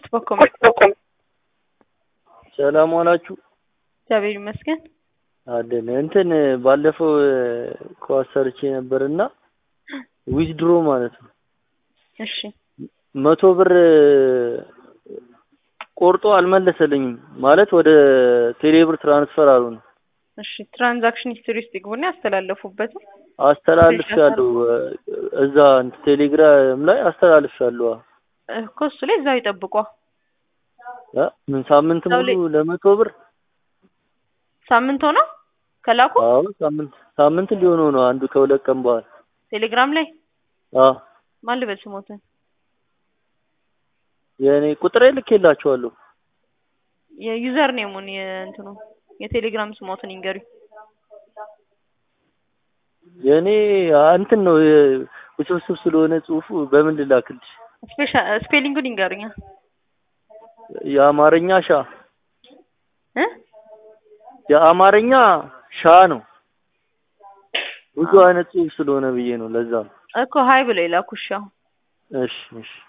በኮም ሰላም ዋላችሁ። እግዚአብሔር ይመስገን። አለን እንትን ባለፈው ኳስ ሰርቼ ነበርና ዊዝድሮ ማለት ነው እሺ መቶ ብር ቆርጦ አልመለሰልኝም ማለት ወደ ቴሌብር ትራንስፈር አሉ ነው እሺ ትራንዛክሽን ሂስትሪ ውስጥ ይግቡና ያስተላለፉበትን አስተላልፌያለሁ እዛ ቴሌግራም ላይ አስተላልፌያለሁ እኮ እሱ ላይ እዛው ይጠብቋ እ ምን ሳምንት እዛው ላይ- ሙሉ ለመቶ ብር ሳምንት ሆነው ከላኩ አዎ ሳምንት ሳምንት ሊሆነው ነው አንዱ ከሁለት ቀን በኋላ ቴሌግራም ላይ አዎ ማን ልበል ስሞትን የእኔ ቁጥሬ ልኬላችኋለሁ የዩዘር ኔሙን የእንትኑ የቴሌግራም ስሞትን ይንገሩኝ የእኔ እንትን ነው የ- ውስብስብ ስለሆነ ጽሁፉ በምን ልላክልሽ ስፔሻ ስፔሊንጉን ይንገሩኛ የአማርኛ ሻ እ የአማርኛ ሻ ነው ብዙ አዎ። አይነት ጽሁፍ ስለሆነ ብዬ ነው ለዛ ነው እኮ ሀይ ብለው የላኩሽ አሁን እሺ እሺ